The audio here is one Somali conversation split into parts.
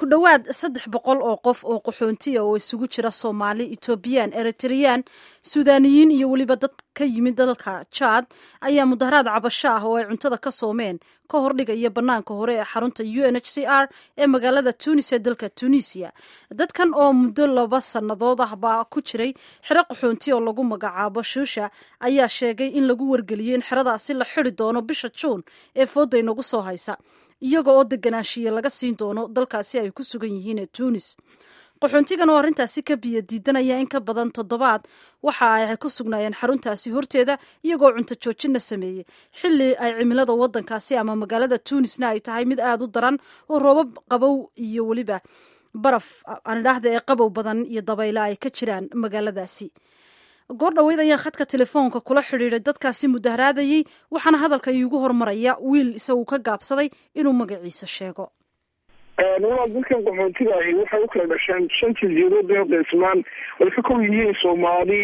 ku dhowaad saddex boqol oo qof oo qaxoontiya oo isugu jira soomaali etoobiyaan eritreyaan suudaniyiin iyo weliba dad ka yimid dalka jaad ayaa mudaharaad cabasho ah oo ay cuntada ka soomeen ka hordhigaya bannaanka hore ee xarunta u n h c r ee magaalada tunis ee dalka tunisiya dadkan oo muddo laba sannadood ah baa ku jiray xero qaxoonti oo lagu magacaabo shuusha ayaa sheegay in lagu wargeliyey in xeradaasi la xidi doono bisha juun ee fooda inagu soo haysa iyaga oo deganaanshiye laga siin doono dalkaasi ay ku sugan yihiin ee tunis qaxoontigan oo arrintaasi ka biyo diidanaya in ka badan toddobaad waxa ay ku sugnaayeen xaruntaasi horteeda iyagoo cunto joojinna sameeyey xilli ay cimilada waddankaasi ama magaalada tunisna ay tahay mid aada u daran oo roobab qabow iyo weliba baraf aan idhaahda ee qabow badan iyo dabaylo ay ka jiraan magaaladaasi goor dhaweyd ayaan khadka telefoonka kula xidhiiday dadkaasi mudaharaadayey waxaana hadalka iigu hormaraya wiil isagu ka gaabsaday inuu magaciisa sheego walaal dadkan qaxoontiga ahi waxay u kala dhasheen shan jasiiradood ee qaysmaan way ka kow yihiin soomaali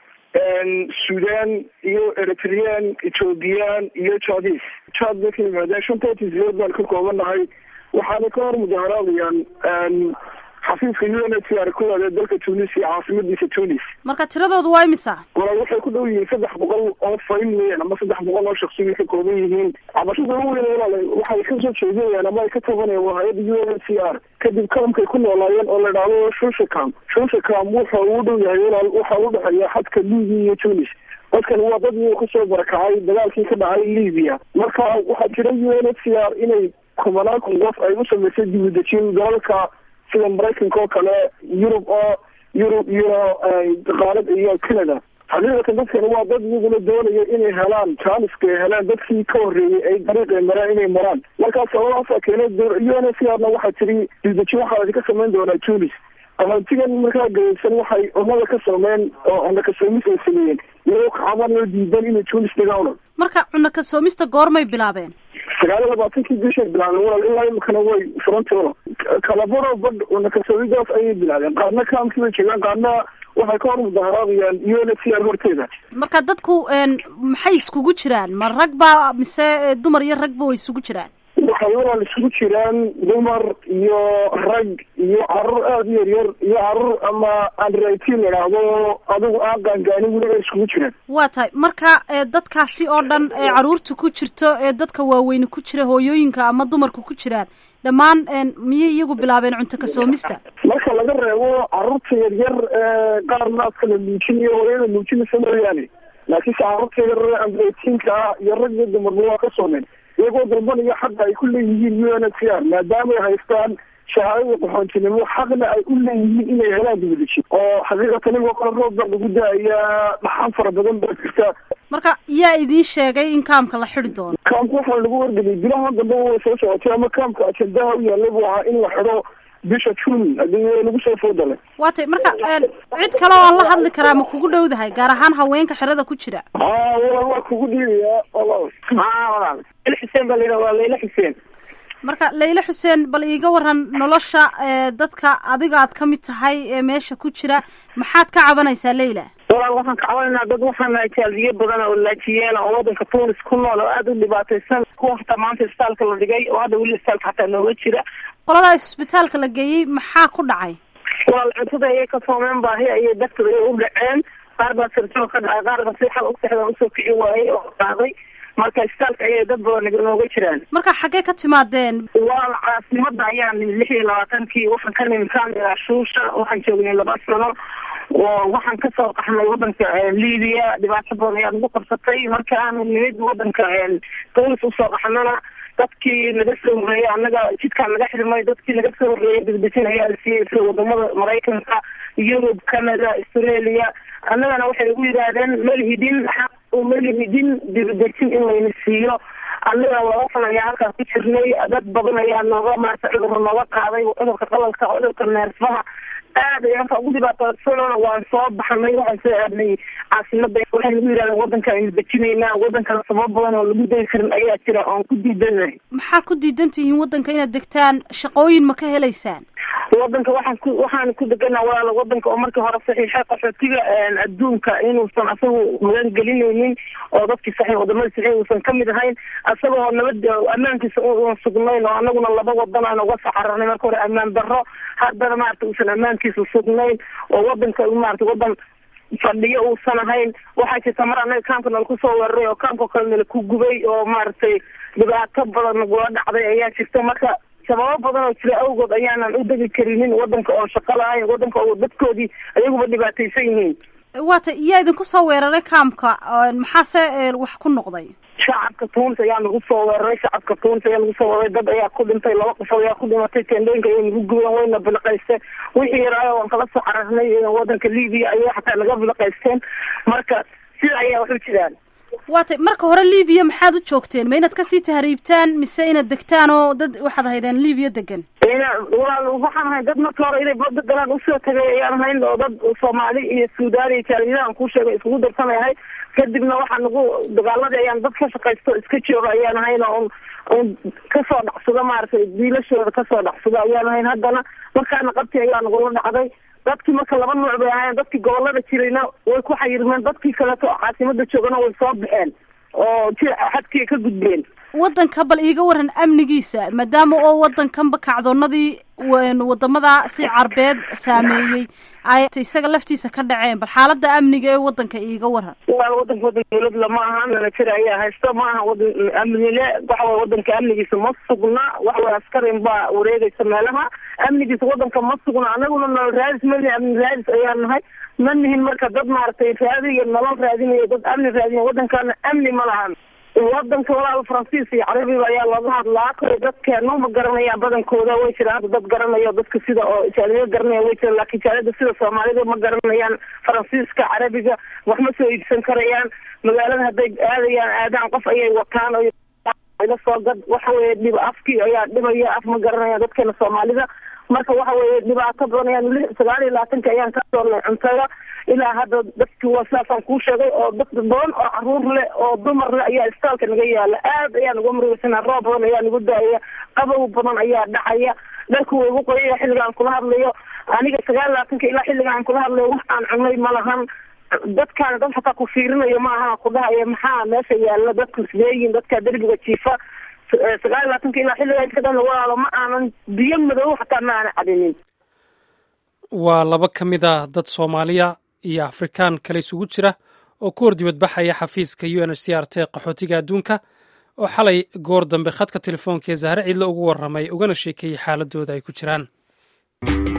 sudan iyo eritreyaan ethoobiyan iyo jadis jad bay ka yimaadeen shantaa jasiiradood baan ka koobannahay waxaana ka hor mudaharaadayaan xafiiska u n h c r kuwaad ee dalka tunis iyo caasimadiisa tunis marka tiradoodu waa imisa walaal waxay ku dhow yihiin saddex boqol oo fayn weyan ama saddex boqol oo shaksi bay ka kooban yihiin cabashada ugu weyn walaal waxay kasoo jeedinayaan ama ay ka tabanayaan waa hay-adda u n h c r kadib kalamkay ku noolaayeen oo la dhahdo shushakam shushakam wuxa uu dhow yahay walaal waxa u dhexeeya xadka libiya iyo tunis dadkan waa dad iyagoo kasoo barakacay dagaalkii ka dhacay libiya marka waxaa jira u n h c r inay kumanaan kun qof ay u samaysay dibudejin dalalka sida maraykanka oo kale yurub oo yurub iyo qaalad iyo canada xaqiiqatan dadkan waa dad iyaguna doonaya inay helaan jaaniska ay helaan dadkii ka horreeyey ay dariiqay maraan inay maraan markaas sababaasaa keenay u n h c r na waxaa tiri dibdejin waxaa idinka samayn doonaa tunis qaxoontigan markaa gaysan waxay ummada ka sameyn oo cunno kasoomis ay sameeyeen iyagoo kacabanoo diidan inay tunis dhigaan marka cunno kasoomista goormay bilaabeen sagaal iyo labaatankii bishay bilaabeen walaal ilaa imikana way furantooda kalabaro badh cunno kasoomidaas ayay bilaabeen qaarna kaamkii bay jeegaan qaarna waxay ka hor mudaharaadayaan u n h c r horteeda marka dadku maxay iskugu jiraan ma rag ba mise dumar iyo ragba way isugu jiraan waxay walaal isugu jiraan dumar iyo rag iyo carruur aada u yaryar iyo carruur ama andritin la idhaahdo adigu aan qaangaanin weliba iskugu jiraan waa tahay marka dadkaasi oo dhan ee carruurta ku jirto ee dadka waaweyne ku jira hooyooyinka ama dumarka ku jiraan dhammaan miyay iyagu bilaabeen cunto kasoomista marka laga reebo carruurta yaryar qaar naaska la nuujinayo hooyada nuujinaysa mooyaane laakiinse carruurta yar andritinka ah iyo rag iyo dumarba waa ka soomeen iyagoo dalbanaya xaqa ay ku leeyihiin u n h c r maadaama ay haystaan shahaadada qaxoontinimo xaqna ay u leeyihiin inay helaan dibadejin oo xaqiiqatan igoo kale roob baa lagu daayaa dhaxan fara badan baa jirta marka yaa idiin sheegay in kaamka la xidi doono kaamka waxaa lagu wargeliyay bilahan dambe way soo socotay ama kaamka ajendaha u yaallay buu ahaa in la xido bisha june hadii lagu soo foodalay waa tay marka cid kale oo aan la hadli karaa ma kugu dhowdahay gaar ahaan haweenka xerada ku jira a walaal waa kugu dhiibayaa walaal a walaal layla xuseen baa layidhaha waa layla xuseen marka layla xuseen bal iiga waran nolosha dadka adiga aad ka mid tahay ee meesha ku jira maxaad ka cabanaysaa leyla walaal waxaan ka cabanaynaa dad waxaan nahay jaaliyo badan oo laajiyeena oo wadanka tunis ku nool oo aada u dhibaataysan kuwa hataa maanta isbitaalka la dhigay oo hadda weli isbitaalka hataa nooga jira qolada isbitaalka la geeyey maxaa ku dhacay walaal cuntada ayay ka soomeen baahi ayay darteed ay u dhaceen qaar baa sirjoo ka dhacay qaar baa si xal usexdan usoo kici waayey oo qaaday marka isbitaalka ayay dad badan nooga jiraan marka xaggee ka timaadeen walaal caasimada ayaan nimid lix iyo labaatankii waxaan ka nimid kaamila shuusha waxaan joognay laba sano oo waxaan kasoo qaxnay wadanka libiya dhibaato badan ayaa nagu qabsatay marka aanu nimid wadanka dawlis usoo qaxnana dadkii naga soo horreeyay annaga jidkaa naga xidhmay dadkii naga soo horreeyay dibdejin ayaa la siiyey sida wadamada maraykanka yurub canada australia annagana waxay ugu yidhaahdeen malihidin xaq malihidin dibadejin in layna siiyo annaga laba san ayaa halkaas ku jirnay dad badan ayaa nooga maarata cudurka nooga qaaday cudurka qalalka cudurka neerfaha aad ayaan ka ugu dhibaatoosanona waan soo baxnay waxaan soo aadnay caasimada waxay nagu yidhahdeen wadanka aynu dejinaynaa wadankana sabab badan oo lagu degi karin ayaa jira oon ku diidanahay maxaa ku diidan tihiin wadanka inaad degtaan shaqooyin ma ka helaysaan wadanka waxaan ku waxaan ku deganaa walaala wadanka oo markii hore saxiixay qaxootiga adduunka inuusan asagu magan gelinaynin oo dadkii saxiix wadamada saxiix uusan kamid ahayn asagoo nabad ammaankiisa uan sugnayn oo anaguna laba wadan aan uga saxararnay marka hore ammaan darro haddana maarata uusan ammaankiisa sugnayn oo wadanka maarata wadan fadhiyo uusan ahayn waxaa jirta mar anaga kaamka nala kusoo weeraray oo kaamkao kale nala ku gubay oo maaragtay dhibaato badan nagula dhacday ayaa jirta marka sababo badan oo jira awgood ayaanan u degi karinin wadanka oon shaqo lahayn wadanka oo dadkoodii ayaguba dhibaataysan yihiin waata yaa idinku soo weeraray kaamka maxaase wax ku noqday shacabka tuunis ayaa nagu soo weeraray shacabka tuunis ayaa nagu soo weeraray dad ayaa ku dhintay laba qofood ayaa ku dhimatay tendooyinka ayay nagu gubeen wayna biliqaysteen wixii yaraayo waan kala soo cararnay wadanka libiya ayay xataa naga biliqaysteen marka sida ayaa wax u jiraan waatay marka hore libiya maxaad u joogteen ma inaad kasii tahriibtaan mise inaad degtaan oo dad waxaad ahaydeen libiya degan walaal waxaan ahay dad marka hore inay bada galaan usoo tagay ayaan ahayn oo dad soomaali iyo suudaan iyo jaaliyadahan kuu sheegay iskugu darsanay ahay kadibna waxaa nagu dagaaladii ayaan dad ka shaqaysto iska jooga ayaan ahayn oo un kasoo dhacsado maaragtay diilashooda kasoo dhacsado ayaan ahayn haddana markaana qabti ayaa nagula dhacday dadkii marka laba nuuc bay ahaayeen dadkii gobolada jirayna way ku xayirmeen dadkii kaleeto caasimada joogana way soo baxeen oo xadkii ka gudbeen wadanka bal iiga waran amnigiisa maadaama oo wadankanba kacdoonadii wadamada si carbeed saameeyey ay isaga laftiisa ka dhaceen bal xaalada amniga ee wadanka iiga waran waa wadanka wadan dawladla ma aha nanajer ayaa haysto ma aha wadan amnile waxaway wadanka amnigiisa ma sugna waxaway askarin baa wareegaysa meelaha amnigiisa wadanka ma sugna anaguna nolol raadis mani amni raadis ayaan nahay ma nihin marka dad maaragtay raadiyo nolol raadinayo dad amni raadinayo wadankana amni ma lahan wadanka walaal faransiis iyo carabiga ayaa looga hadlaa kale dadkeenu ma garanayaan badankooda way jiraan hadda dad garanayo dadka sida oo jaaliyada garanaya way jiraan laakiin jaaliyada sida soomaalida ma garanayaan faransiiska carabiga wax ma soo iibsan karayaan magaalada hadday aadayaan aadaan qof ayay wataan la soo gad waxa weye dhib afkii ayaa dhibaya af ma garanayaan dadkeena soomaalida marka waxa weye dhibaato badan ayaan li sagaal iyo labaatanka ayaan ka doornay cuntada ilaa hadda dadki waa sidaasaan kuu sheegay oo dad badan oo caruur leh oo dumar leh ayaa istaalka naga yaala aad ayaa nagu murugeysanaa roob badan ayaa nagu daaya qabow badan ayaa dhacaya dharku way igu qoyaya xilligaan kula hadlayo aniga sagaal labaatanka ilaa xilligaan kula hadlayo wax aan cunay ma lahan dadkaana dad xataa ku fiirinayo ma aha ku dhahaya maxaa meesha yaala dadku isleeyihin dadka derbiga jiifa sagaal iyo labaatanka ilaa xilligaa inta dhan walaalo ma aanan biyo madow xataa ma aanan cadinin waa laba ka mid a dad soomaaliya iyo afrikaan kale isugu jira oo ku hor dibadbaxaya xafiiska u n h c r t qaxootiga adduunka oo xalay goor dambe khadka telefoonka ee zahre ciidle ugu warramay ugana sheekeeyey xaaladooda ay ku jiraan